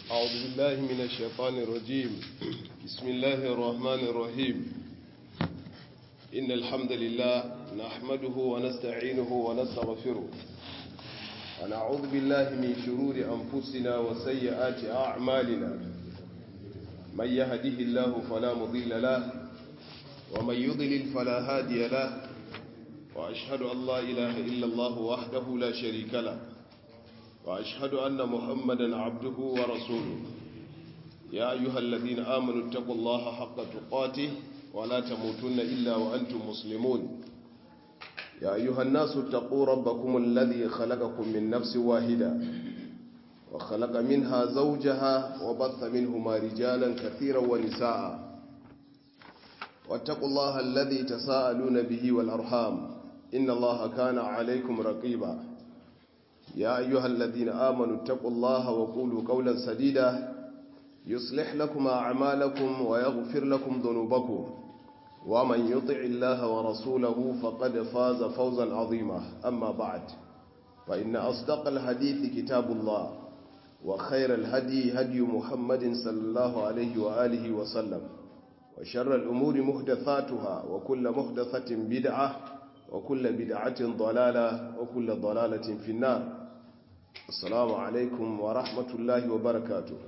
أعوذ بالله من الشيطان الرجيم بسم الله الرحمن الرحيم إن الحمد لله نحمده ونستعينه ونستغفره ونعوذ بالله من شرور أنفسنا وسيئات أعمالنا من يهده الله فلا مضل له ومن يضلل فلا هادي له وأشهد أن لا إله إلا الله وحده لا شريك له وأشهد أن محمدا عبده ورسوله يا أيها الذين آمنوا اتقوا الله حق تقاته ولا تموتن إلا وأنتم مسلمون يا أيها الناس اتقوا ربكم الذي خلقكم من نفس واحدة وخلق منها زوجها وبث منهما رجالا كثيرا ونساء واتقوا الله الذي تساءلون به والأرحام إن الله كان عليكم رقيبا يا أيها الذين آمنوا اتقوا الله وقولوا قولا سديدا يصلح لكم أعمالكم ويغفر لكم ذنوبكم ومن يطع الله ورسوله فقد فاز فوزا عظيما أما بعد فإن أصدق الحديث كتاب الله وخير الهدي هدي محمد صلى الله عليه وآله وسلم وشر الأمور محدثاتها وكل محدثة بدعة وكل بدعة ضلالة وكل ضلالة في النار السلام عليكم ورحمة الله وبركاته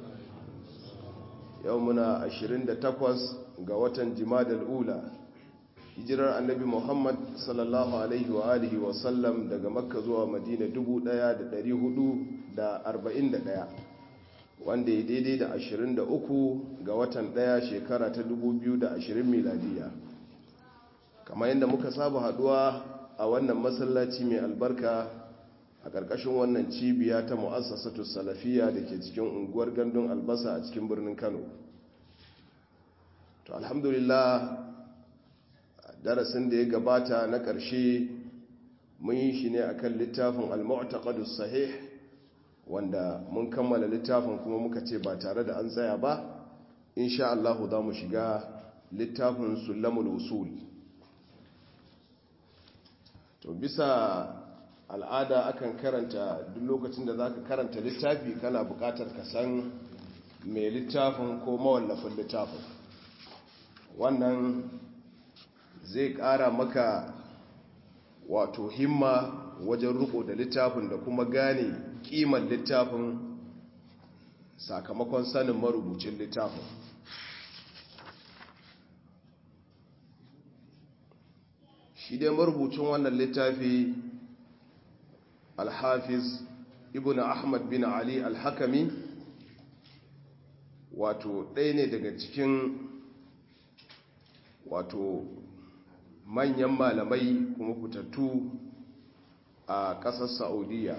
يومنا 28 ga watan jimadar ula hijirar annabi muhammad sallallahu alaihi wa alihi wa sallam daga makka zuwa madina 1441 wanda ya daidai da 23 ga watan daya shekara ta 2020 miladiya kamar yadda muka saba haduwa a wannan masallaci mai albarka a ƙarƙashin wannan cibiya ta mu'assasatu salafiya da ke cikin unguwar gandun albasa a cikin birnin kano to alhamdulillah darasin da ya gabata na ƙarshe mun yi shi ne akan littafin al-mu'taqadus sahih wanda mun kammala littafin kuma muka ce ba tare da an tsaya ba insha Allah za mu shiga littafin sulamul usul to bisa al'ada akan karanta duk lokacin da zaka karanta littafi kana buƙatar ka san mai littafin ko mawallafin littafin wannan zai ƙara maka wato himma wajen riko da littafin da kuma gane ƙimar littafin sakamakon sanin marubucin littafin shi dai marubucin wannan littafi alhafiz ibn ahmad bin ali alhakami wato ɗaya ne daga cikin wato manyan malamai kuma fitattu a ƙasar saudiya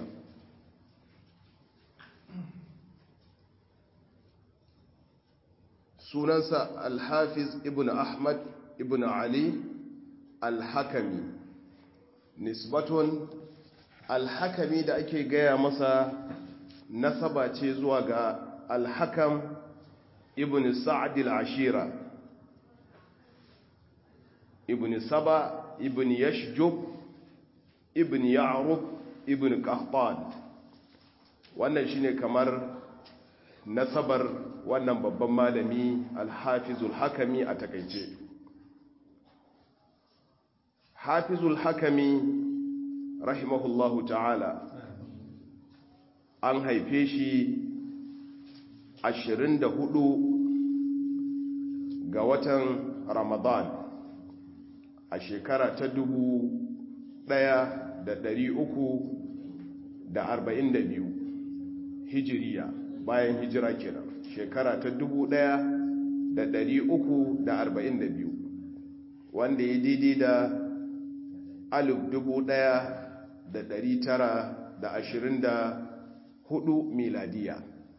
sunansa alhafiz ibn ahmad ibn ali alhakami nisbatun alhakami da ake gaya masa nasaba ce zuwa ga alhakam ibn sa'adil ashira ibn saba ibn yashjub ibn ya'rub ibn qahtan wannan shine kamar nasabar wannan babban malami alhafizul hakami a takaice hafizul hakami rahimahullahu ta'ala an haife shi 24 ga watan ramadan a shekara ta dubu ɗaya da ɗari uku da arba'in da biyu hijiriya bayan hijira kenan shekara ta dubu ɗaya da ɗari uku da arba'in da biyu wanda ya daidai da alif dubu ɗaya da ɗari tara da ashirin da hudu miladiya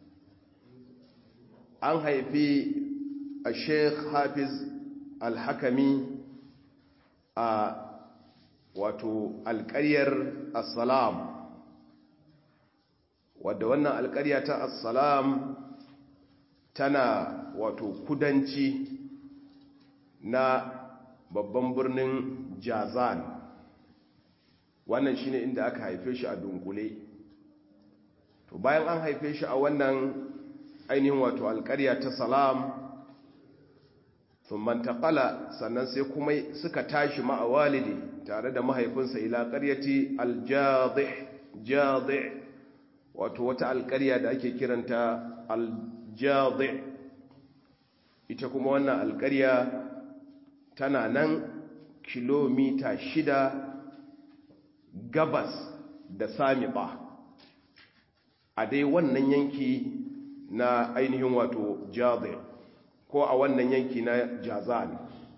an haifi a sheikh hafiz alhakami a wato alƙaryar assalam wadda wannan alƙarya ta assalam tana wato kudanci na babban birnin jazan wannan shine inda aka haife shi a dunkule to bayan an haife shi a wannan ainihin wato alƙarya ta salam sun mantaƙala sannan sai kuma suka tashi ma'a walidi tare da mahaifinsa ila ƙaryati aljadih wato wata alƙarya da ake kiranta aljadih ita kuma wannan alƙarya tana nan kilomita shida gabas da samiɓa a dai wannan yanki na ainihin wato jazir ko a wannan yanki na jazan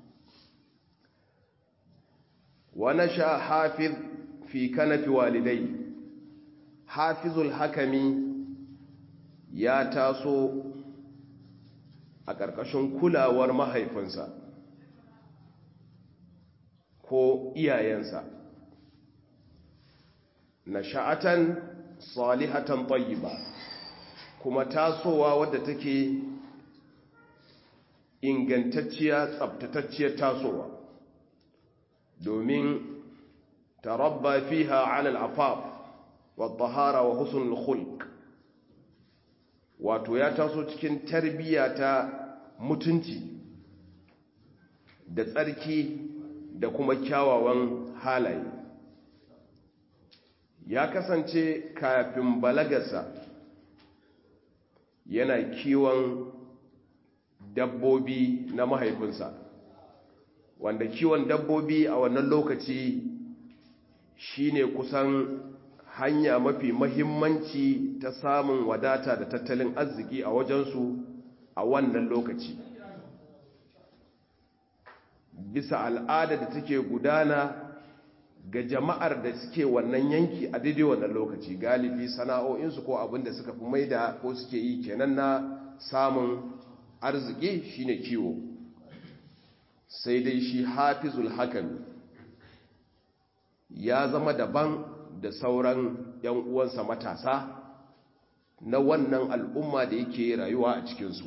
wani sha hafiz fi kanafi walidai hafizul hakami ya taso a ƙarƙashin kulawar mahaifinsa ko iyayensa na sha'atan salihatan tayyiba kuma tasowa wadda take ingantacciya tsabtatacciyar tasowa domin tarabba fiha ala al-afaf wa tahara wa husnul khulq wato ya taso cikin tarbiyya ta mutunci da tsarki da kuma kyawawan halaye ya kasance kafin balagarsa yana kiwon dabbobi na mahaifinsa wanda kiwon dabbobi a wannan lokaci shine kusan hanya mafi mahimmanci ta samun wadata da tattalin arziki a wajensu a wannan lokaci bisa al'ada da take gudana ga jama'ar da suke wannan yanki a daidai wannan lokaci galibi sana'o'insu ko abin da suka fi maida ko suke yi kenan na samun arziki shine kiwo sai dai shi hafizul hakami ya zama daban da sauran 'yan uwansa matasa na wannan al'umma da yake rayuwa a cikinsu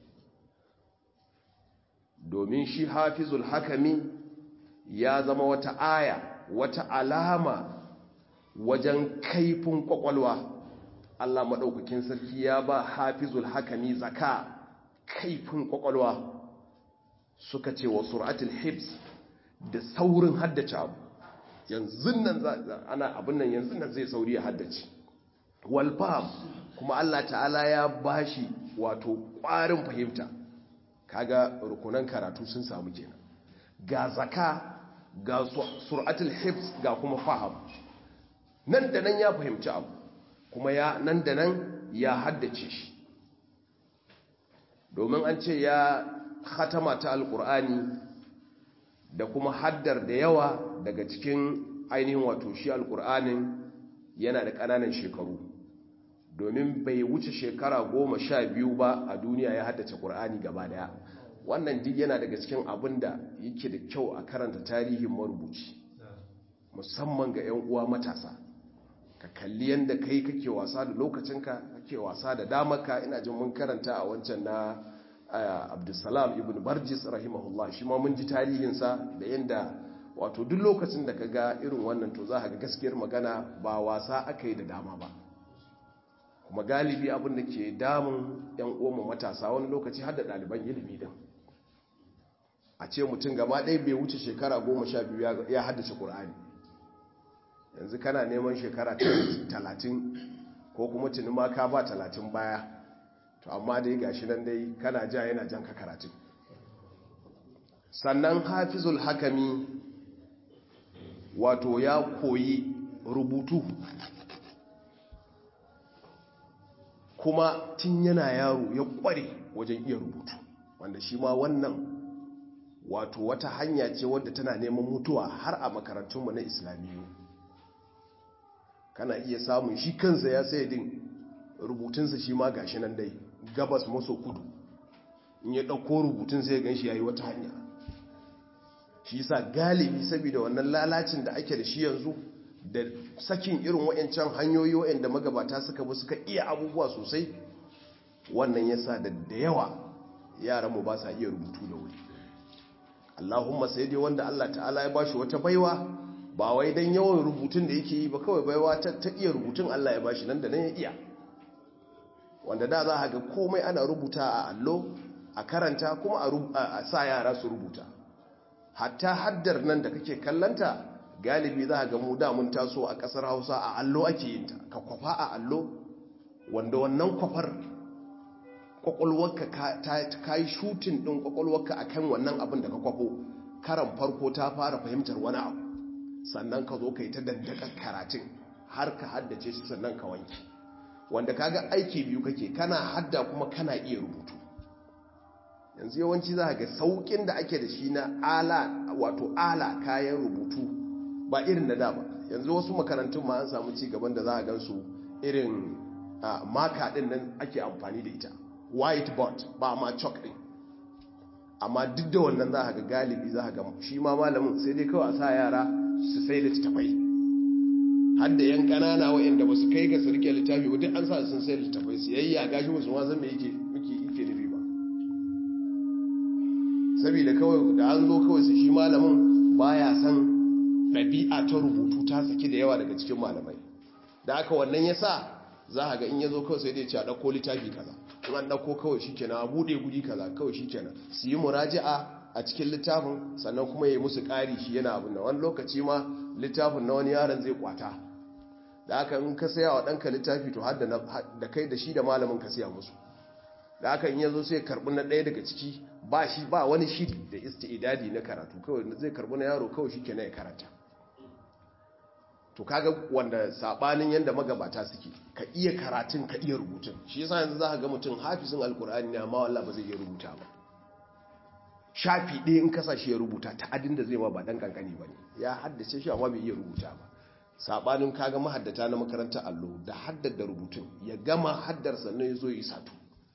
domin shi hafizul hakami ya zama wata aya wata alama wajen kaifin kwakwalwa Allah maɗaukakin sarki ya ba hafizul hakami zaka kaifin kwakwalwa suka ce wa suratul hibs da saurin haddace abu yanzu nan ana abin nan yanzu nan zai sauri ya haddace walfam kuma Allah ta'ala ya bashi wato ƙwarin fahimta kaga rukunan karatu sun samu kenan ga zaka ga suratul hibs ga kuma faham nan da nan ya fahimci abu kuma ya nan da nan ya haddace shi domin an ce ya khatama ta alkur'ani da kuma haddar da yawa daga cikin ainihin wato shi alkur'anin yana da ƙananan shekaru domin bai wuce shekara goma sha biyu ba a duniya ya haddace ƙur'ani gaba daya wannan duk yana daga cikin abin da yake da kyau a karanta tarihin marubuci musamman ga 'yan uwa matasa ka kalli yadda kai kake wasa da lokacinka kake wasa da damarka ina jin mun karanta a wancan na abdulsalam ibn barjis rahimahullah shi ma mun ji tarihinsa da yadda wato duk lokacin da ka ga irin wannan to za ka ga gaskiyar magana ba wasa aka yi da dama ba kuma galibi abin da ke damun 'yan uwanmu matasa wani lokaci har da ɗaliban ilimi din a ce mutum gaba ɗaya bai wuce shekara goma sha biyu ya haddace ƙur'ani yanzu kana neman shekara talatin ko kuma tuni ma ka ba talatin baya to amma dai gashi nan dai kana ja yana jan ka karatun sannan hafizul hakami wato ya koyi rubutu kuma tun yana yaro ya kware wajen iya rubutu wanda shi ma wannan wato wata hanya ce wadda tana neman mutuwa har a makarantunmu na islamiyu kana iya samun shi kansa ya sai din rubutunsa shi ma gashi nan dai gabas maso kudu in ya ɗauko rubutun sai gan shi ya yi wata hanya shi sa galibi saboda wannan lalacin da ake da shi yanzu da sakin irin wa'yancan hanyoyi wa'yanda magabata suka bi suka iya abubuwa sosai wannan yasa da da yawa yaranmu ba sa iya rubutu da wuri Allahumma sai dai wanda Allah ta'ala ya bashi wata baiwa ba wai dan yawan rubutun da yake yi ba kawai baiwa ta, ta iya rubutun Allah ya bashi nan da nan ya iya wanda da za a ga komai ana rubuta a allo a karanta kuma a sa yara su rubuta hatta haddar nan da kake kallanta galibi za a ga mu da mun taso a kasar hausa a allo ake yinta ka kwafa a allo wanda wannan kwafar kwakwalwarka ka yi shutin ɗin kwakwalwarka a kan wannan abin da ka kwafo karan farko ta fara fahimtar wani abu sannan ka zo ka yi ta dandakar karatun har ka haddace shi sannan ka wanke wanda kaga aiki biyu kake kana hadda kuma kana iya rubutu yanzu yawanci za ga saukin da ake da shi na ala wato ala kayan rubutu ba irin na da ba yanzu wasu makarantun ma an samu ci gaban da za a gansu irin maka din nan ake amfani da ita whiteboard ba ma chalk din amma duk da wannan za ga galibi za ga shi ma malamin sai dai kawai a sa yara su sai littattafai har da yan kanana waɗanda ba su kai ga su rike littafi duk an sa sun sai littattafai su yayya gashi musu ma zan me yake muke yake nufi ba saboda kawai da an zo kawai su shi malamin baya san ɗabi'a ta rubutu ta saki da yawa daga cikin malamai da aka wannan ya sa za a ga in ya zo kawai sai dai ce a ɗauko littafi kaza in an ɗauko kawai shi kenan a buɗe guri kaza kawai shi kenan su yi muraji'a a cikin littafin sannan kuma ya yi musu ƙari shi yana abin da wani lokaci ma littafin na wani yaron zai kwata da aka in ka saya wa ɗanka littafi to har da kai da shi da malamin ka siya musu da aka in ya zo sai karɓi na ɗaya daga ciki ba shi ba wani shiri da isti'idadi na karatu kawai zai karɓi na yaro kawai shi kenan ya karanta to kaga wanda sabanin yanda magabata suke ka iya karatun ka iya rubutun shi yasa yanzu zaka ga mutum hafizin alkur'ani ne amma wallahi ba zai iya rubuta ba shafi ɗaya in kasa shi ya rubuta ta adin da zai ma ba dan kankani bane ya haddace shi amma bai iya rubuta ba sabanin kaga mahaddata na makarantar allo da haddar da rubutun ya gama haddar sannan ya zo yi satu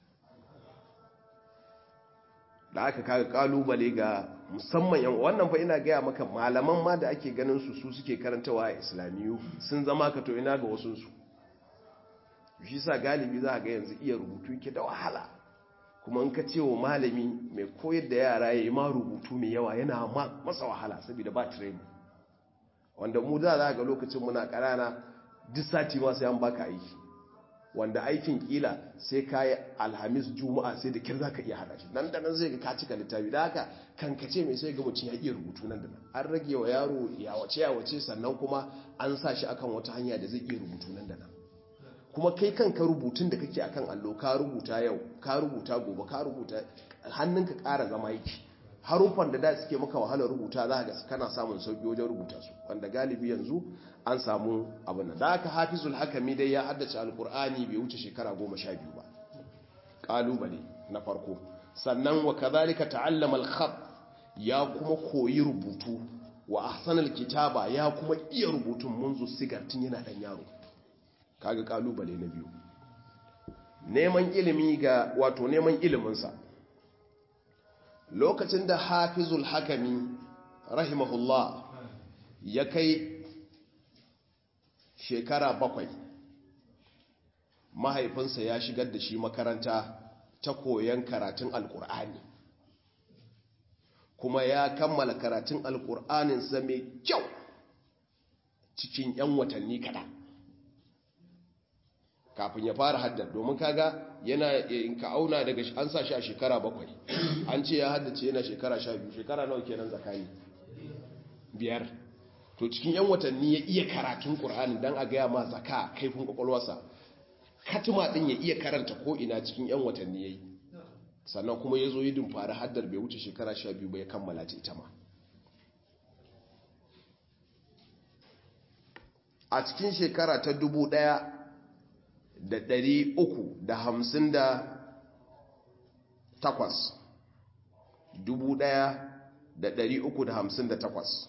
da aka kaga kalubale ga musamman yan wannan fa ina gaya maka malaman ma da ake ganin su su suke karantawa a islamiyu sun zama ka to ina ga wasu su shi sa galibi za ga yanzu iya rubutu yake da wahala kuma in ka ce wa malami mai koyar da yara ya yi ma rubutu mai yawa yana masa wahala saboda ba training wanda mu da za ga lokacin muna ƙanana duk sati ma sai an baka aiki wanda aikin kila sai ka yi alhamis juma'a sai da kyar za ka iya hada shi nan da nan zai ga ka cika littafi da haka kankace mai sai ga mutum ya iya rubutu nan da nan an rage wa yaro yawace yawace sannan kuma an sa shi akan wata hanya da zai iya rubutu nan da nan kuma kai kanka rubutun da kake akan allo ka rubuta yau ka rubuta gobe ka rubuta hannunka ƙara zama yake haruffan da da suke maka wahalar rubuta za ga kana samun sauki wajen rubuta su wanda galibi yanzu an samu abin da aka hafizul hakami dai ya haddace alkur'ani bai wuce shekara goma sha biyu ba kalubale na farko sannan wa kazalika ta'allama al-khat ya kuma koyi rubutu wa ahsanal kitaba ya kuma iya rubutun munzu sigar tun yana dan yaro kaga kalubale na biyu neman ilimi ga wato neman iliminsa lokacin da hafizul hakami rahimahullah ya kai shekara bakwai mahaifinsa ya shigar da shi makaranta ta koyon karatun alkur'ani kuma ya kammala karatun alkur'aninsa mai kyau cikin 'yan watanni kaɗan kafin ya fara haddar domin kaga yana in ka auna daga an sa shi a shekara bakwai an ce ya haddace yana shekara sha biyu shekara nawa kenan zakani biyar to cikin yan watanni ya iya karatun ƙur'ani don a gaya ma zaka kaifin ƙwaƙwalwarsa katima ɗin ya iya karanta ko ina cikin yan watanni ya yi sannan kuma ya zo yi dumfari haddar bai wuce shekara sha biyu ba ya kammala ta ita ma a cikin shekara ta dubu ɗaya da ɗari uku da hamsin da takwas dubu ɗaya da ɗari uku da hamsin da takwas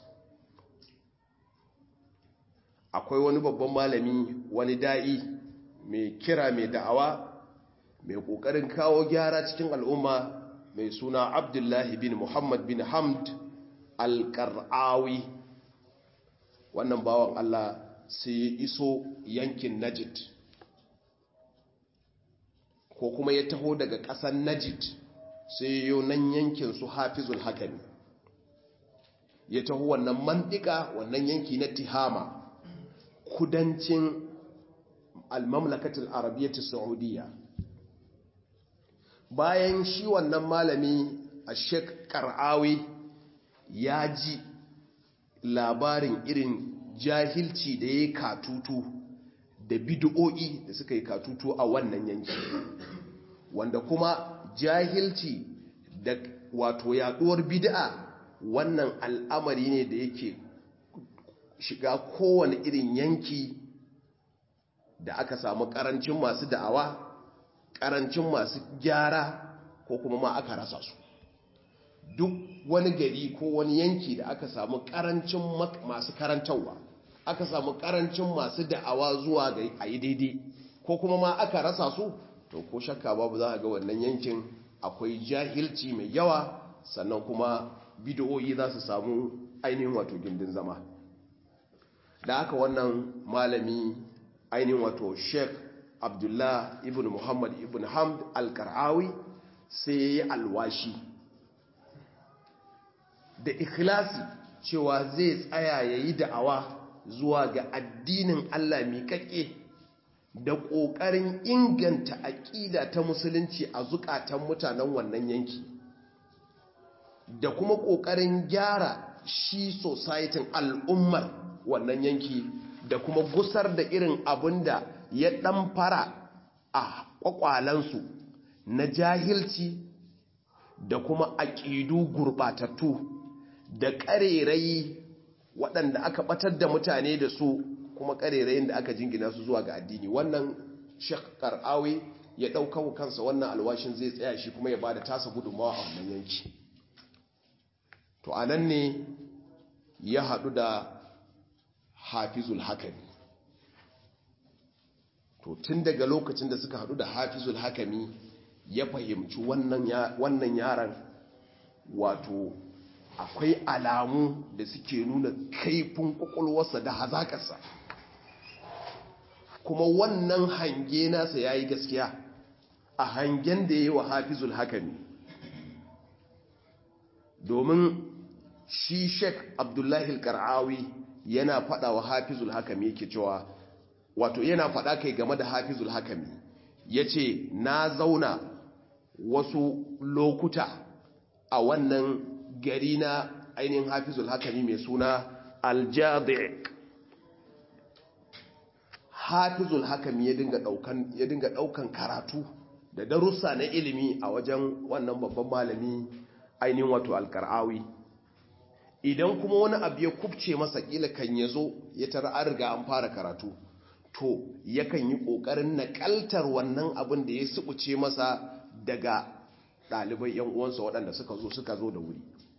akwai wani babban malami wani da'i mai kira mai da'awa mai ƙoƙarin kawo gyara cikin al'umma mai suna abdullahi bin muhammad bin hamd al-qar'awi wannan bawan allah sai ya iso yankin najid ko kuma ya taho daga ƙasar najid sai yau nan yankin su hafizul hakami ya taho wannan mandika wannan yanki na tihama kudancin almamlakatul arabiyyati saudiya bayan shi wannan malami a shek kar'awi ya ji labarin irin jahilci da ya yi katutu da bid'o'i da suka yi katutu a wannan yanki wanda kuma jahilci da wato yaduwar bid'a wannan al'amari ne da yake shiga kowane irin yanki da aka samu karancin masu da'awa karancin masu gyara ko kuma ma aka rasa su duk wani gari ko wani yanki da aka samu karancin masu karantarwa aka samu karancin masu da'awa zuwa ga a yi daidai ko kuma ma aka rasa su to ko shakka babu za a ga wannan yankin akwai jahilci mai yawa sannan kuma bidiyoyi za su samu ainihin wato gindin zama da aka wannan malami ainihin wato sheikh abdullah ibn muhammad ibn hamd al-kar'awi sai ya yi alwashi da ikhlasi cewa zai tsaya ya yi da'awa zuwa ga addinin Allah miƙaƙe da ƙoƙarin inganta aƙida ta musulunci a zukatan mutanen wannan yanki da kuma ƙoƙarin gyara shi societin al'ummar wannan yanki da kuma gusar da irin abin da ya ɗan fara a ƙwaƙwalansu na jahilci da kuma aƙidu gurɓatattu da ƙarerayi waɗanda aka ɓatar da mutane da su kuma ƙarerayin da aka jingina su zuwa ga addini wannan shek kar'awi ya ɗauka kansa wannan alwashin zai tsaya shi kuma ya ba da tasa gudunmawa a wannan yanki to a nan ne ya haɗu da hafizul hakami to tun daga lokacin da suka haɗu da hafizul hakami ya fahimci wannan yaran wato akwai alamu da suke nuna kaifin kwakwalwarsa da hazakarsa kuma wannan hange nasa ya yi gaskiya a hangen da ya yi wa hafizul hakami domin shi sheik abdullahi kar'awi yana fada wa hafizul hakami yake cewa wato yana fada kai game da hafizul hakami ya ce na zauna wasu lokuta a wannan gari na ainihin hafizul hakami mai suna aljadi hafizul hakami ya dinga daukan ya dinga daukan karatu da darussa na ilimi a wajen wannan babban malami ainihin wato alkar'awi idan kuma wani abu ya kubce masa kila kan yazo ya tara an riga an fara karatu to yakan yi kokarin nakaltar wannan abin da ya subuce masa daga ɗalibai yan uwansa waɗanda suka zo suka zo da wuri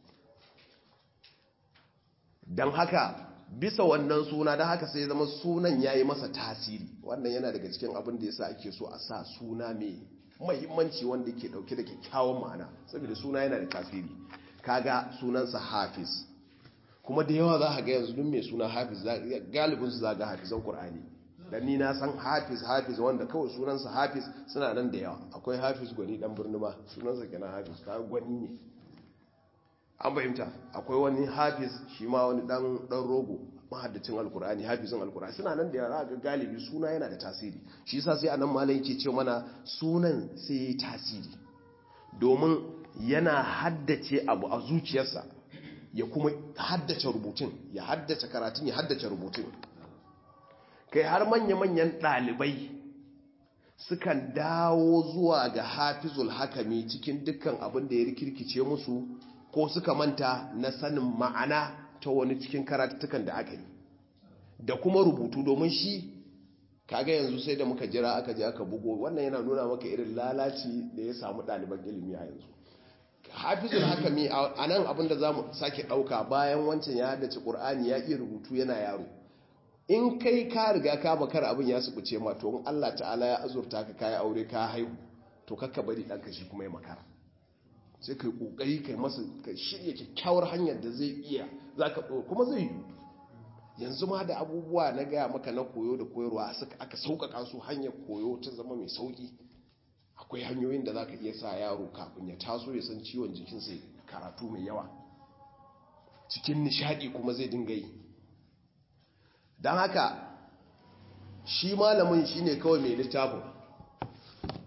don haka bisa wannan suna don haka sai zama sunan ya yi masa tasiri wannan yana daga cikin abin da ya sa ake so a sa suna mai mahimmanci wanda ke dauke da kyakkyawan ma'ana saboda suna yana da tasiri kaga sunansa hafiz kuma da yawa za a ga yanzu duk mai suna hafiz galibinsu za ga hafizan ƙur'ani dan ni na san hafiz hafiz wanda kawai sunansa hafiz suna nan da yawa akwai hafiz gwani dan birni ma sunansa kenan hafiz ka gwani ne an fahimta akwai wani hafiz shi ma wani dan dan rogo mahaddacin alkur'ani hafizin alkur'ani suna nan da yara ga galibi suna yana da tasiri shi yasa sai anan malai yake ce mana sunan sai yayi tasiri domin yana haddace abu a zuciyarsa ya kuma haddace rubutun ya haddace karatun ya haddace rubutun kai har manya-manyan ɗalibai sukan dawo zuwa ga hafizul hakami cikin dukkan abin da ya rikirkice musu ko suka manta na sanin ma'ana ta wani cikin karatuttukan da aka yi da kuma rubutu domin shi kaga yanzu sai da muka jira aka je aka bugo wannan yana nuna maka irin lalaci da ya samu ɗaliban ilimi a yanzu hafizul hakami a nan abin da za mu sake ɗauka bayan wancan ya haddace ƙur'ani ya iya rubutu yana yaro in kai ka riga ka bakar abin ya subuce ma to in Allah ta'ala ya azurta ka kai aure ka haihu to kakka bari ɗanka shi kuma ya makara sai kai kokari kai masa ka shirya kyakkyawar hanyar da zai iya zaka kuma zai yi yanzu ma da abubuwa na gaya maka na koyo da koyarwa suka aka sauƙaƙa su hanyar koyo ta zama mai sauƙi akwai hanyoyin da zaka iya sa yaro kafin ya taso ya san ciwon jikinsa karatu mai yawa cikin nishadi kuma zai dinga yi don haka shi malamin shi ne kawai mai littafin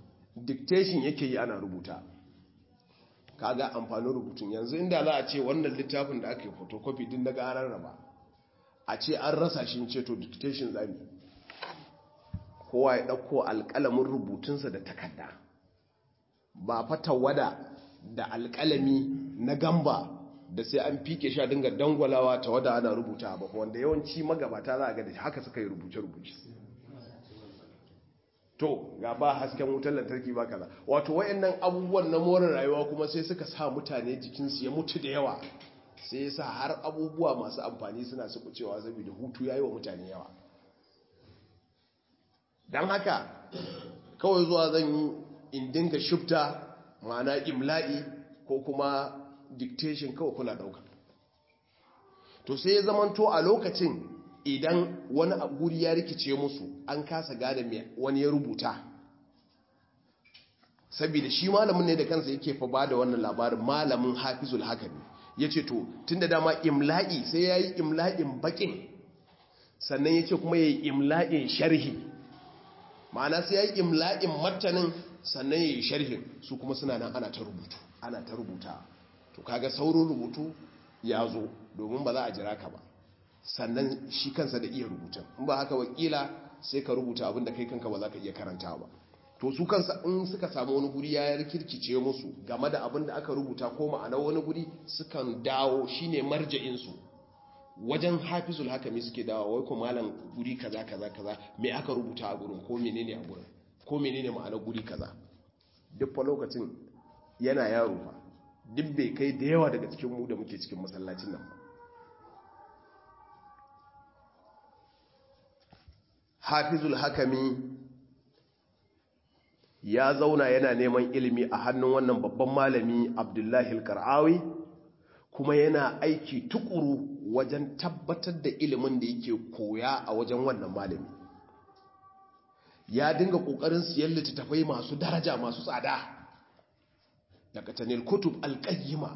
dictation yake yi ana rubuta kaga amfanin rubutun yanzu inda za a ce wannan littafin da ake photocopy din daga an raba a ce an rasa shi ce to dictation zami kowa ya ɗauko alƙalamin rubutunsa da takarda ba fata wada da alƙalami na gamba da sai an fike sha dinga dangwalawa ta wada ana rubuta ba wanda yawanci magabata za a ga da haka suka yi rubuce-rubuce to ga ba hasken wutar lantarki ba kaza wato wayannan abubuwan na more rayuwa kuma sai suka sa mutane jikinsu ya mutu da yawa sai ya sa har abubuwa masu amfani suna su cewa saboda hutu ya yi wa mutane yawa don haka kawai zuwa zan yi in dinga shifta ma'ana imla'i ko kuma dictation kawai kuna ɗauka to sai ya zamanto a lokacin idan wani guri ya rikice musu an kasa gane mai wani ya rubuta saboda shi malamin ne da kansa yake fa ba da wannan labarin malamin hafizul hakami ya ce to tun da dama imla'i sai ya yi imla'in bakin sannan ya ce kuma ya yi imla'in sharhi ma'ana sai ya yi imla'in martanin sannan ya yi sharhin su kuma suna nan ana ta rubutu ana ta rubuta to kaga saurin rubutu ya zo domin ba za a jira ka ba sannan shi kansa da iya rubutun in ba haka wakila sai ka rubuta abin da kai kanka ba za ka iya karanta ba to su kansa in suka samu wani guri ya rikirkice musu game da abin da aka rubuta ko ma'anar wani guri sukan dawo shine marja'insu wajen hafizul hakami suke dawo wai ko malam guri kaza kaza kaza me aka rubuta a gurin ko menene a gurin ko menene ma'anar guri kaza duk fa lokacin yana yaro fa duk bai kai da yawa daga cikin mu da muke cikin masallacin nan hafizul hakami ya zauna yana neman ilimi a hannun wannan babban malami abdullahi al-kar'awi kuma yana aiki tukuru wajen tabbatar da ilimin da yake koya a wajen wannan malami ya dinga kokarin siyan littattafai masu daraja masu tsada daga tanil kutub alƙayyima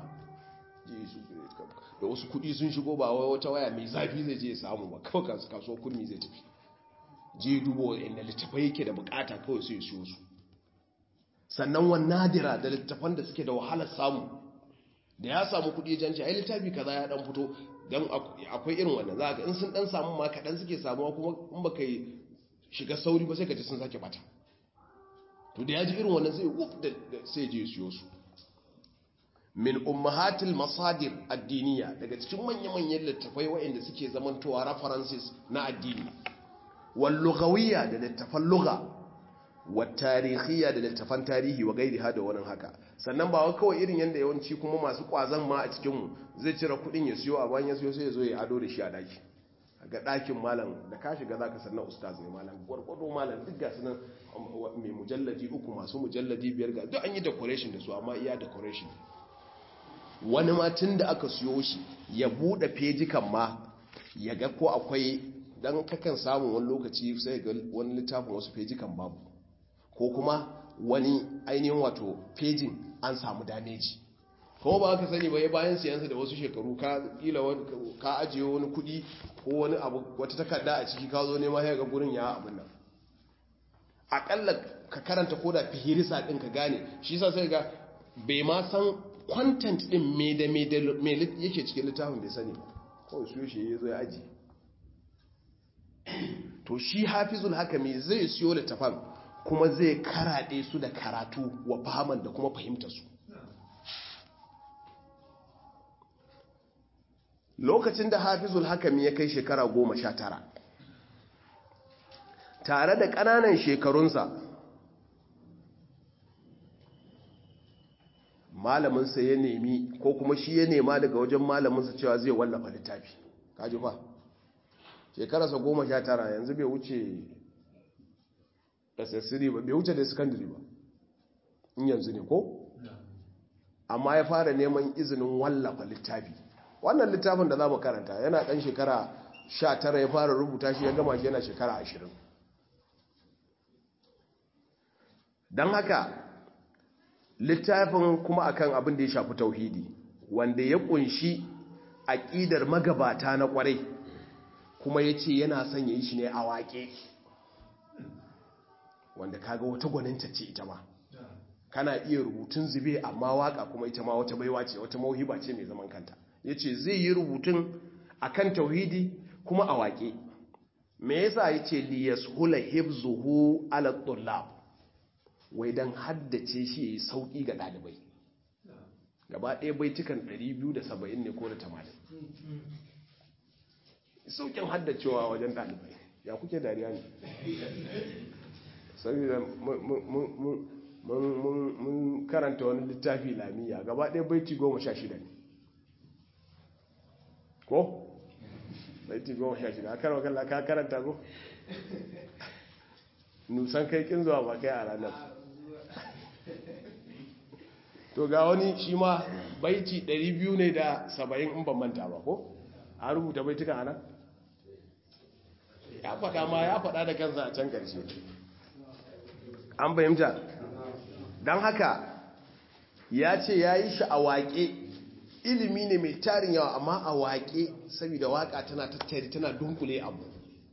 da wasu kudi sun shigo ba wata waya mai zafi zai je ya samu ba kawai kasuwar kurmi zai tafi je dubo inda littattafai yake da bukata kawai sai siyo su sannan wani nadira da littattafan da suke da wahalar samu da ya samu kudi janci ai littafi kaza ya dan fito don akwai irin wannan za ga in sun dan samu ma kaɗan suke samuwa kuma in baka yi shiga sauri ba sai ka ji sun sake bata to da ya ji irin wannan sai wuf da sai je siyo su min ummahatil masadir addiniya daga cikin manya-manyan littafai waɗanda suke zamantowa references na addini wal lughawiyya da littafan lugha wa tarihiyya da littafan tarihi wa gairiha da wani haka sannan ba wai kawai irin yanda yawanci kuma masu kwazan ma a cikin mu zai cire kudin ya siyo a bayan ya siyo sai ya zo ya ado da shi a daki ga ɗakin malam da ka shiga za ka sannan ustaz ne malam gwargwado malam duk ga sunan mai mujalladi uku masu mujalladi biyar ga duk an yi decoration da su amma iya decoration wani ma tun da aka siyo shi ya buɗe fejikan ma ya ga ko akwai dan kakan samun wani lokaci sai ga wani littafin wasu fejikan babu ko kuma wani ainihin wato fejin an samu dameji kuma ba ka sani ba ya bayan siyansa da wasu shekaru ka kila ka ajiye wani kudi ko wani abu wata takarda a ciki ka zo nema ya ga gurin ya abin nan akalla ka karanta ko da fihirisa din ka gane shi sa sai ga bai ma san content din me da me da me yake cikin littafin bai sani ba kawai su shi ya zo ya aji to shi hafizul hakami zai siyo littafan kuma zai karaɗe su da karatu wa fahaman da kuma fahimta su lokacin da hafizul hakami ya kai shekara goma sha tara tare da ƙananan shekarunsa malaminsa ya nemi ko kuma shi ya nema daga wajen malaminsa cewa zai wallafa littafi kaji fa shekararsa goma sha tara yanzu bai wuce ss ba bai wuce da secondary ba in yanzu ne ko amma ya fara neman izinin wallafa littafi wannan littafin da za mu karanta yana ɗan shekara 19 ya fara rubuta shi ya gama shi yana shekara 20 don haka littafin kuma akan abin da ya shafi tauhidi wanda ya kunshi aƙidar magabata na ƙwarai kuma ya ce yana son ya yi shi ne a waƙe wanda kaga wata gwaninta ce ita ma kana iya rubutun zube amma waka kuma ita ma wata baiwa ce wata mauhiba ce mai zaman kanta yace zai yi rubutun akan tauhidi kuma a waƙe me yasa yace li yashula hifzuhu ala tullab wai dan haddace shi yayi sauki ga dalibai gaba ɗaya baitukan 270 ne ko da 80 saukin haddacewa wajen dalibai ya kuke dariya ne saboda mun karanta wani littafi lamiya gaba ɗaya baiti goma sha shida ne ko? baiti goma sha shida a karwa kalla ka karanta ko? nusan kai kin zuwa ba kai a ranar to ga wani shi ma baiti 200 ne da 70 in ban manta ba ko? a rubuta baitukan ana? ya faɗa ma ya faɗa da kansa a can ƙarshe an fahimta don haka ya ce ya yi shi a waƙe ilimi ne mai tarin yawa amma a waƙe saboda waƙa tana tattari tana dunkule abu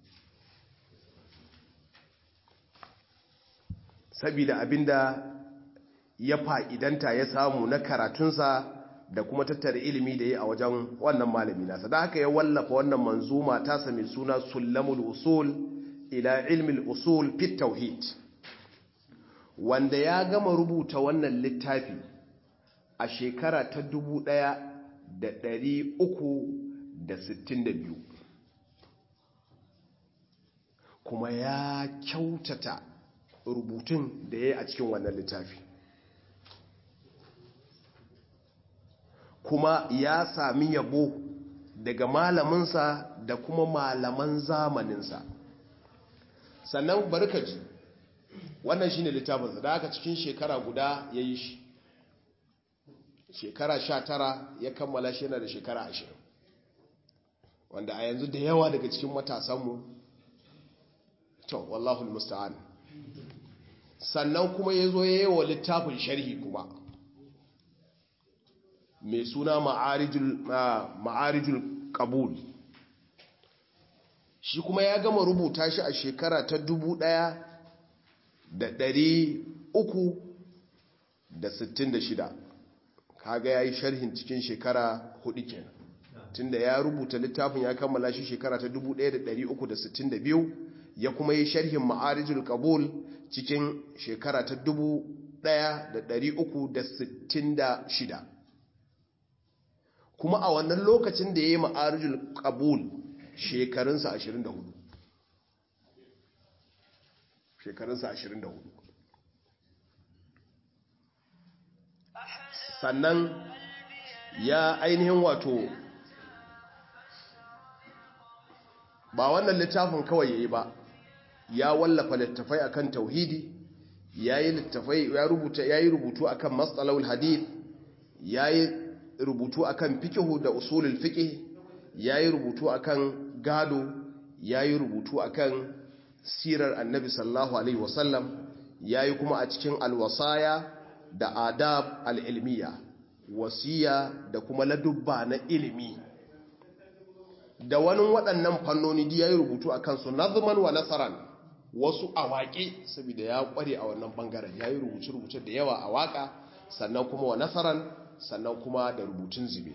saboda abinda ya fa'idanta ya samu na karatunsa da kuma tattara ilimi da ya a wajen wannan malami nasa da haka ya wallafa wannan manzuma tasa mai suna sullamul usul ila ilmil usul fit tauhid wanda ya gama rubuta wannan littafi a shekara ta 1362 kuma ya kyautata rubutun da ya yi a cikin wannan littafi kuma ya sami yabo daga malaminsa da kuma malaman zamaninsa sannan barkaji wannan shine littafinsa da aka cikin shekara guda ya yi shi shekara sha tara ya kammala shi yana da shekara ashirin wanda a yanzu da yawa daga cikin matasanmu to wallahu musta'an sannan kuma ya zo ya yi wa littafin sharhi kuma mai suna ma'arijul kabul shi kuma ya gama rubuta shi a shekara ta dubu ɗaya da ɗari uku da sittin da shida kaga ya yi sharhin cikin shekara hudu kenan tunda ya rubuta littafin ya kammala shi shekara ta 1362 ya kuma yi sharhin ma'arijul kabul cikin shekara ta 1366 kuma a wannan lokacin da ya yi ma'arijul kabul shekarunsa 24 shekarunsa 24 sannan ya ainihin wato ba wannan littafin kawai yayi ba ya wallafa littafai akan tauhidi yayi littafai ya rubuta yayi rubutu akan mas'alul hadith yayi rubutu akan fiqh da usulul fiqh yayi rubutu akan gado yayi rubutu akan sirar annabi sallallahu alaihi wasallam yayi kuma a cikin alwasaya da adab al'ilmiya wasiya da kuma ladubba na ilimi da wani waɗannan fannoni da ya yi rubutu a kansu nazman wa nasaran wasu a waƙe saboda ya ƙware a wannan ɓangaren ya yi rubuce-rubuce da yawa a waƙa sannan kuma wa nasaran sannan kuma da rubutun zube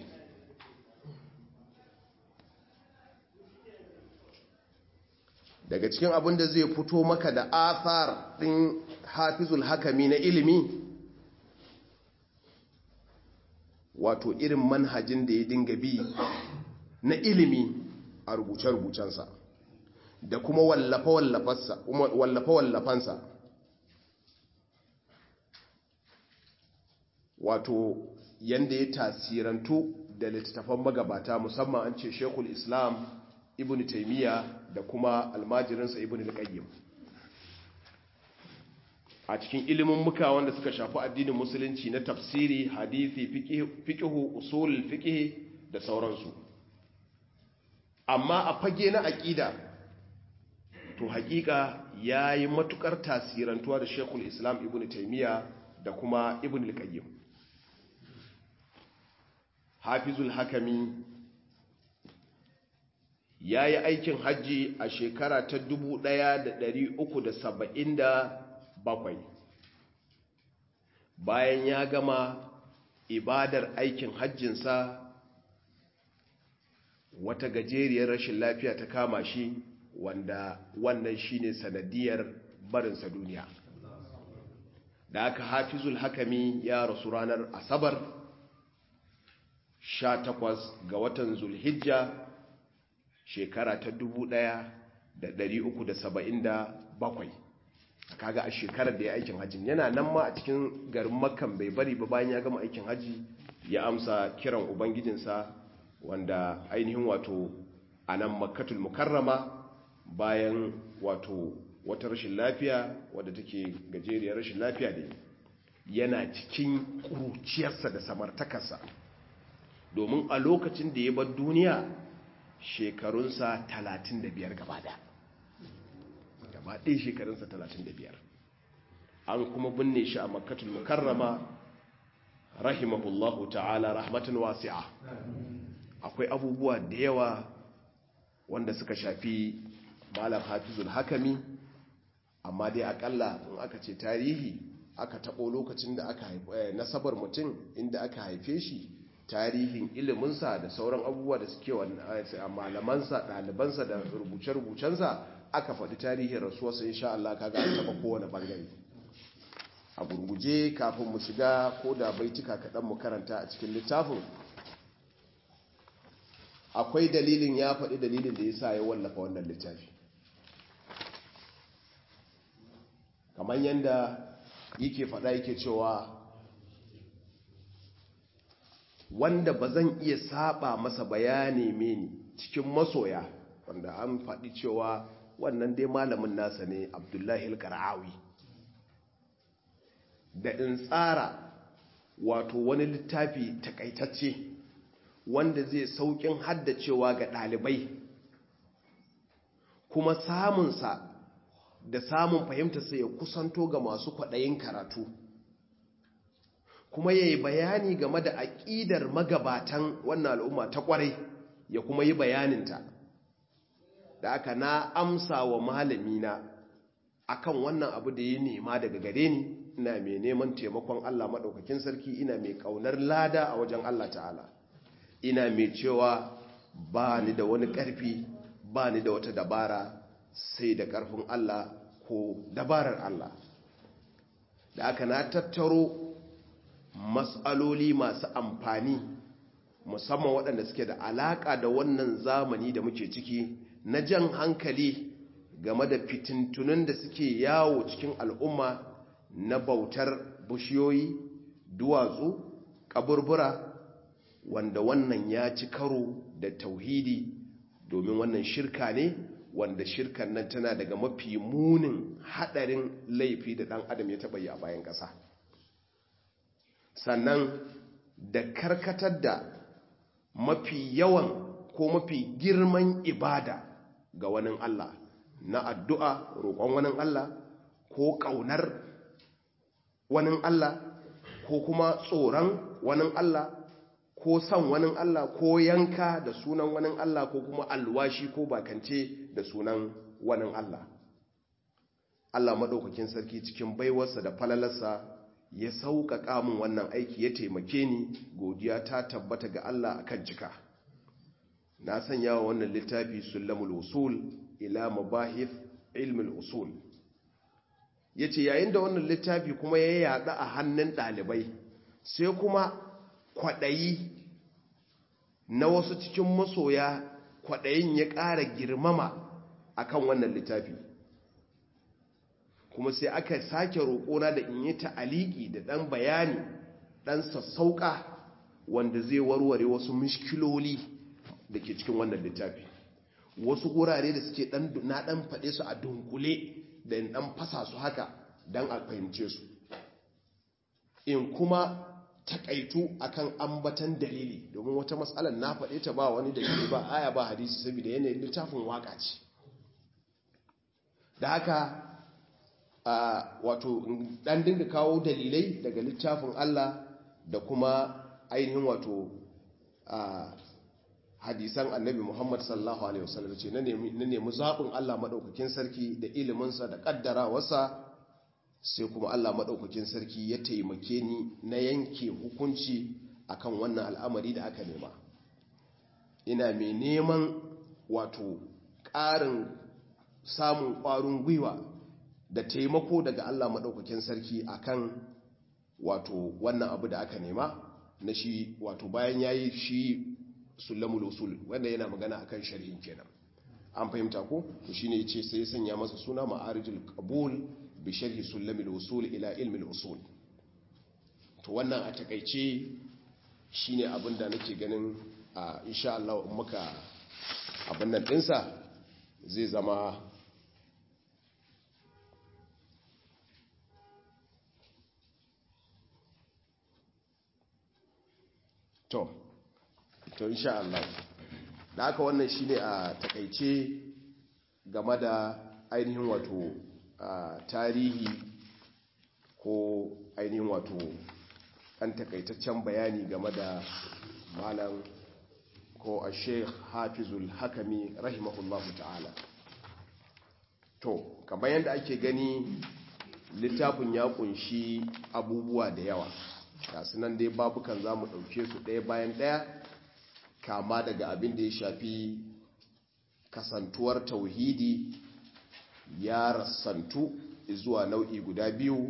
daga cikin abin da zai fito maka da athar ɗin hafizul hakami na ilimi wato irin manhajin da ya dinga bi na ilimi a rubuce-rubucensa da kuma wallafa-wallafansa wato yanda ya tasirantu da littattafan magabata musamman an ce shekul islam ibn taimiyya da kuma almajirinsa ibn al-qayyim a cikin ilimin muka wanda suka shafi addinin musulunci na tafsiri hadisi fiqhu usul fiqh da sauransu amma a fage na aqida to hakika yayi matukar tasirantuwa da Sheikhul Islam Ibn Taymiyyah da kuma Ibn al-Qayyim Hafizul Hakami yayi aikin haji a shekara ta 1370 bakwai bayan ya gama ibadar aikin hajjinsa wata gajeriyar rashin lafiya ta kama shi wanda wannan shine sanadiyar barinsa duniya da aka hafizul hakami ya rasu ranar asabar 18 ga watan zulhijja shekara ta 1377 kaga a shekarar da ya aikin hajji yana nan ma a cikin garin makkan bai bari ba bayan ya gama aikin hajji ya amsa kiran ubangijinsa wanda ainihin wato a nan makkatul mukarrama bayan wato wata rashin lafiya wadda take gajeriyar rashin lafiya ne yana cikin ƙuruciyarsa da samartakarsa domin a lokacin da ya bar duniya shekarunsa 35 gaba da gaba ɗaya shekarunsa 35 an kuma binne shi a makkatul mukarrama rahimahullahu ta'ala rahmatan wasi'a akwai abubuwa da yawa wanda suka shafi malam hafizul hakami amma dai akalla in aka ce tarihi aka taɓo lokacin da aka nasabar mutum inda aka haife shi tarihin iliminsa da sauran abubuwa da suke a malamansa ɗalibansa da rubuce-rubucensa aka faɗi tarihin rasuwarsa insha Allah kaga an taɓa kowane ɓangare a gurguje kafin mu shiga ko da baitika kaɗan mu karanta a cikin littafin akwai dalilin ya faɗi dalilin da ya sa ya wallafa wannan littafi kamar yadda yake faɗa yake cewa wanda ba zan iya saba masa bayani mini cikin masoya wanda an faɗi cewa wannan dai malamin nasa ne abdullahi al-qara'awi da in tsara wato wani littafi takaitacce wanda zai saukin haddacewa ga ɗalibai kuma samunsa da samun fahimtarsa ya kusanto ga masu kwaɗayin karatu kuma ya yi bayani game da aƙidar magabatan wannan al'umma ta ƙwarai ya kuma yi bayaninta da aka na amsa wa malamina akan wannan abu da ya nema daga gare ni ina mai neman taimakon Allah maɗaukakin sarki ina mai ƙaunar lada a wajen Allah ta'ala ina mai cewa ba ni da wani ƙarfi ba ni da wata dabara sai da ƙarfin Allah ko dabarar Allah da aka na tattaro matsaloli masu amfani musamman waɗanda suke da alaƙa da wannan zamani da muke ciki na jan hankali game da fitintunan da suke yawo cikin al'umma na bautar bushiyoyi duwatsu kaburbura wanda wannan ya ci karo da tauhidi domin wannan shirka ne wanda shirkan nan tana daga mafi munin hadarin laifi da dan adam ya taba yi a bayan ƙasa sannan da karkatar da mafi yawan ko mafi girman ibada ga wani Allah na addu'a roƙon wani Allah ko ƙaunar wani Allah ko kuma tsoron wani Allah ko son wani Allah ko yanka da sunan wani Allah ko kuma alwashi ko bakance da sunan wani Allah Allah maɗaukakin sarki cikin baiwarsa da falalarsa ya sauƙaƙa min wannan aiki ya taimake ni godiya ta tabbata ga Allah akan cika na sanya wa wannan littafi sulamul usul ila mabahith ilmul usul yace yayin da wannan littafi kuma ya yada a hannun ɗalibai sai kuma kwaɗayi na wasu cikin masoya kwaɗayin ya ƙara girmama akan wannan littafi kuma sai aka sake roƙona da in yi ta'aliki da ɗan bayani ɗan sassauƙa wanda zai warware wasu mishkiloli da ke cikin wannan littafi wasu gurare da suke na ɗan faɗe su a dunkule da in ɗan fasa su haka don a fahimce su in kuma takaitu akan ambatan dalili domin wata matsalar na faɗe ta ba wani dalili ba aya ba hadisi saboda yanayin littafin waka ce da haka wato ɗan dinga kawo dalilai daga littafin Allah da kuma ainihin wato hadisan annabi Muhammad sallallahu Alaihi wasallam ce na nemi zaɓin Allah maɗaukakin sarki da iliminsa da ƙaddarawarsa sai kuma Allah maɗaukakin sarki ya taimake ni na yanke hukunci akan wannan al'amari da aka nema ina mai neman wato ƙarin samun ƙwarin gwiwa da taimako daga Allah maɗaukakin sarki akan wato wannan abu da aka nema na shi wato bayan ya yi shi sulamul usul wanda yana magana akan shari'in kenan an fahimta ko to shine yace sai ya sanya masa suna ma'arijul qabul bi sharhi sulamul usul ila ilmi usul to wannan a takeice shine abin da nake ganin a insha Allah in muka abin nan dinsa zai zama to to insha Allah da haka wannan shine a takaice game da ainihin wato tarihi ko ainihin wato an takaitaccen bayani game da malam ko a sheikh hafizul hakami rahimahullahu ta'ala to kamar yadda ake gani littafin ya kunshi abubuwa da yawa gasu nan dai babukan za mu ɗauke su ɗaya bayan ɗaya kama daga abin da ya shafi kasantuwar tauhidi ya rassantu zuwa nau'i guda biyu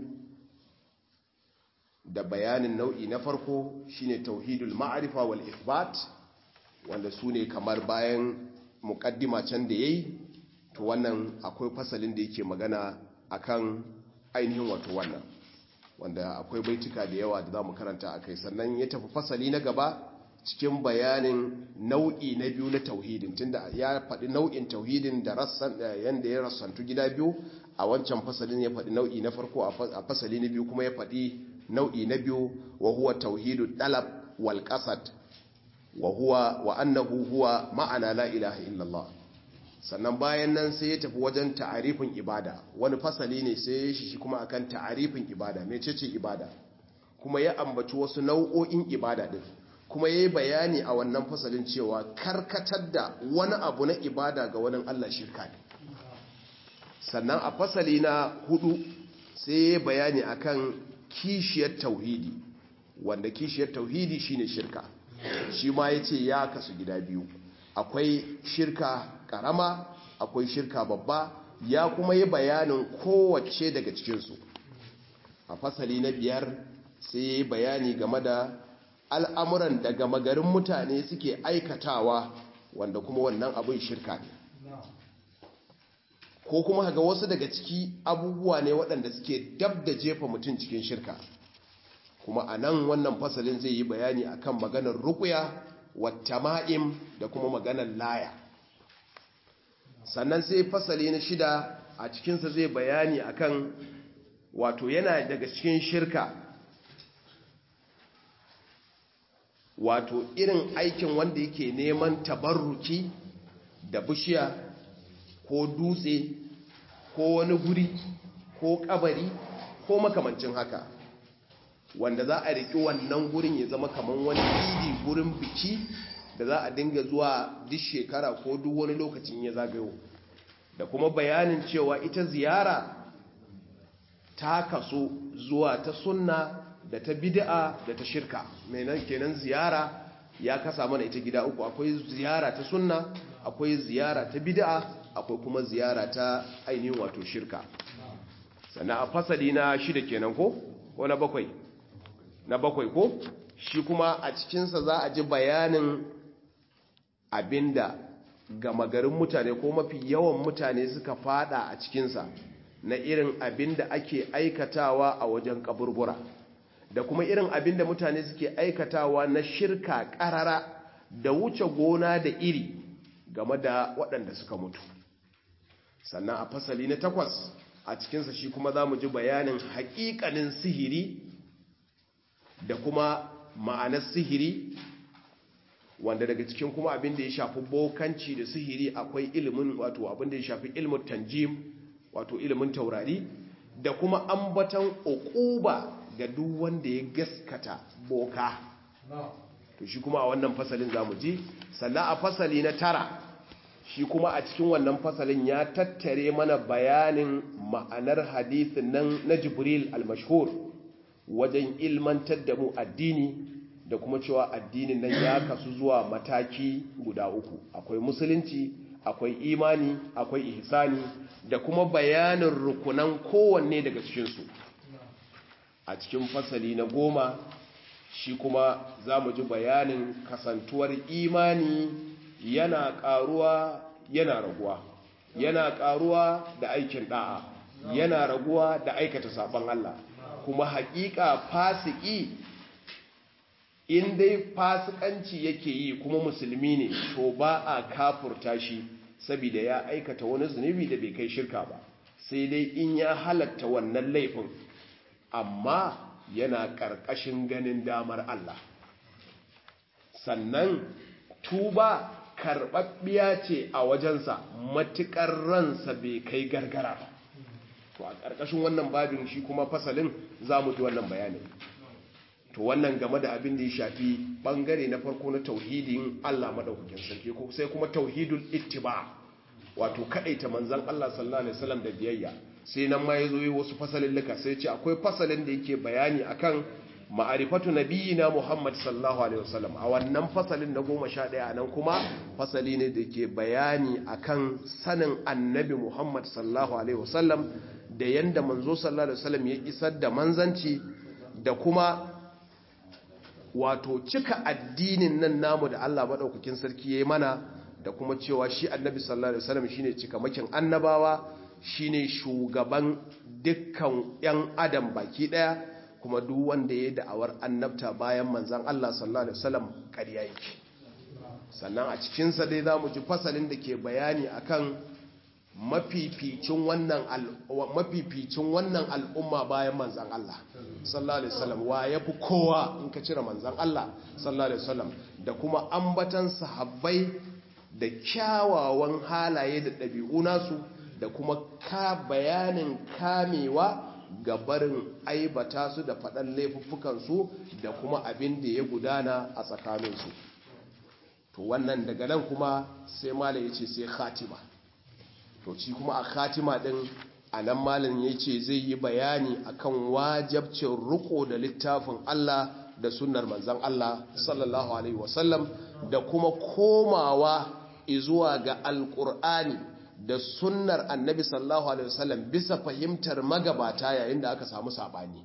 da bayanin nau'i na farko shine tauhidul ma'arifa wal ithbat wanda su ne kamar bayan mukaddima can da yayi to wannan akwai fasalin da yake magana akan ainihin wato wannan wanda akwai baituka da yawa da za mu karanta a kai sannan ya tafi fasali na gaba cikin bayanin nau'i na biyu na tauhidin tunda ya faɗi nau'in tauhidin da rassan yanda ya rassantu gida biyu a wancan fasalin ya faɗi nau'i na farko a fasali na biyu kuma ya faɗi nau'i na biyu wa huwa tauhidu dalab wal qasad wa huwa wa annahu huwa ma'ana la ilaha illallah sannan bayan nan sai ya tafi wajen ta'arifin ibada wani fasali ne sai ya shi kuma akan ta'arifin ibada mecece ibada kuma ya ambaci wasu nau'o'in ibada din kuma ya yi bayani a wannan fasalin cewa karkatar da wani abu na ibada ga wani Allah shirka ne sannan a fasali na hudu sai ya bayani akan kishiyar tauhidi wanda kishiyar tauhidi shine shirka shi ma ya ce ya kasu gida biyu akwai shirka karama akwai shirka babba ya kuma yi bayanin kowace daga cikinsu a fasali na biyar sai ya yi bayani game da al'amuran daga magarin mutane suke aikatawa wanda kuma wannan abin shirka ne ko kuma ga wasu daga ciki abubuwa ne waɗanda suke dab da jefa mutum cikin shirka kuma a nan wannan fasalin zai yi bayani akan maganar rukuya wata ma'im da kuma maganar laya sannan sai fasali na shida a cikinsa zai bayani akan wato yana daga cikin shirka wato irin aikin wanda yake neman tabarruki da bishiya ko dutse ko wani guri ko kabari ko makamancin haka wanda za a riƙi wannan gurin ya zama kamar wani idi gurin biki da za a dinga zuwa duk shekara ko duk wani lokacin ya zagayo da kuma bayanin cewa ita ziyara ta kaso zuwa ta sunna da ta bid'a da ta shirka menan kenan ziyara ya kasa mana ita gida uku akwai ziyara ta sunna akwai ziyara ta bid'a akwai kuma ziyara ta ainihin wato shirka sannan a fasali na shida kenan ko ko na bakwai na bakwai ko shi kuma a cikinsa za a ji bayanin abinda gama garin mutane ko mafi yawan mutane suka fada a cikinsa na irin abinda ake aikatawa a wajen kaburbura da kuma irin abinda mutane suke aikatawa na shirka karara da wuce gona da iri game da waɗanda suka mutu sannan a fasali na takwas a cikinsa shi kuma za mu ji bayanin haƙiƙanin sihiri da kuma ma'anar sihiri wanda daga cikin kuma abin da ya shafi bokanci da sihiri akwai ilimin wato abin da ya shafi ilimin tanjim wato ilimin taurari da kuma ambatan uquba ga duk wanda ya gaskata boka to shi kuma a wannan fasalin zamu ji sannan a fasali na tara shi kuma a cikin wannan fasalin ya tattare mana bayanin ma'anar hadithin nan na jibril al-mashhur wajen ilmantar da mu addini da kuma cewa addinin nan ya kasu zuwa mataki guda uku akwai musulunci akwai imani akwai ihsani da kuma bayanin rukunan kowanne daga cikinsu a cikin fasali na goma shi kuma za mu ji bayanin kasantuwar imani yana ƙaruwa yana raguwa yana ƙaruwa da aikin ɗa'a yana raguwa da aikata sabon Allah kuma haƙiƙa fasiki in dai fasikanci yake yi kuma musulmi ne to ba a kafurta shi saboda ya aikata wani zunubi da bai kai shirka ba sai dai in ya halatta wannan laifin amma yana ƙarƙashin ganin damar Allah sannan tuba karɓaɓɓiya ce a wajensa matuƙar ransa bai kai gargara ba to a ƙarƙashin wannan babin shi kuma fasalin za mu ji wannan bayanin to wannan game da abin da ya shafi ɓangare na farko na tauhidin Allah maɗaukakin sarki ko sai kuma tauhidul ittiba wato kaɗaita manzan Allah sallallahu alaihi wasallam da biyayya sai nan ma ya zo yi wasu fasalin luka sai ce akwai fasalin da yake bayani akan ma'arifatu nabiyina Muhammad sallallahu alaihi wasallam a wannan fasalin na goma sha ɗaya nan kuma fasali ne da ke bayani akan sanin annabi Muhammad sallallahu alaihi wasallam da yanda manzo sallallahu alaihi wasallam ya isar da manzanci da kuma wato cika addinin nan namu da Allah madaukakin sarki yayi mana da kuma cewa shi annabi sallallahu alaihi wasallam shine cikamakin annabawa shine shugaban dukkan yan adam baki daya kuma duk wanda ya da'awar annabta bayan manzan Allah sallallahu alaihi wasallam ƙarya yake sannan a cikin sa dai zamu ji fasalin da ke bayani akan mafificin wannan mafificin wannan al'umma bayan manzan Allah sallallahu alaihi wasallam wa yafi kowa in ka cire manzan Allah sallallahu alaihi wasallam da kuma ambatan sahabbai da kyawawan halaye da ɗabi'u nasu da kuma ka bayanin kamewa ga barin aibata su da faɗan laifuffukansu da kuma abin da ya gudana a tsakaninsu to wannan daga nan kuma sai malam ya ce sai khatima to ci kuma a khatima ɗin a nan malam ya ce zai yi bayani akan wajabcin riko da littafin Allah da sunnar manzan Allah sallallahu alaihi wasallam da kuma komawa izuwa ga alƙur'ani da sunnar annabi sallallahu alaihi wasallam bisa fahimtar magabata yayin da aka samu sabani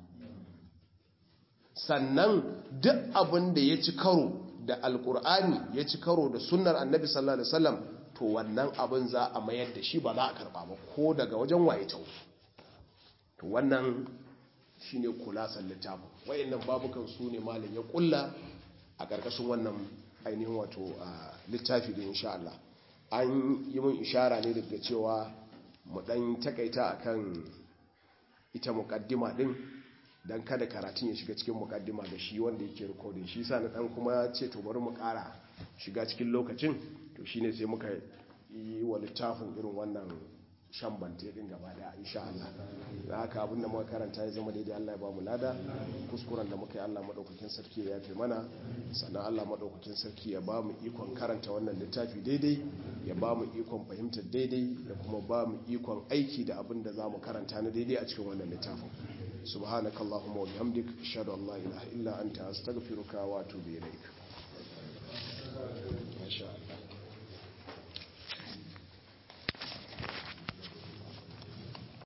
sannan duk abin da ya ci karo da alkur'ani ya ci karo da sunnar annabi sallallahu alaihi wasallam to wannan abin za a mayar da shi ba za a karba ba ko daga wajen waye ta to wannan shine kulasan littafin wayannan babukan su ne malam ya kulla a karkashin wannan ainihin wato littafi da insha Allah an yi mun ishara ne daga cewa mu dan takaita akan ita mukaddima din dan kada karatun ya shiga cikin mukaddima da shi wanda yake recording shi sa na dan kuma ce to bari mu kara shiga cikin lokacin to shine sai muka yi wa littafin irin wannan shan bante din gaba da insha Allah da haka abinda muka karanta ya zama daidai Allah ya ba mu lada kuskuren da muka yi Allah madaukakin sarki ya yafe mana sannan Allah madaukakin sarki ya ba mu ikon karanta wannan littafi daidai ya ba mu ikon fahimtar daidai da kuma ba mu ikon aiki da abin da za mu karanta na daidai a cikin wannan littafin subhanakallahumma wa bihamdik ashhadu an la ilaha illa anta astaghfiruka wa atubu ilaik masha Allah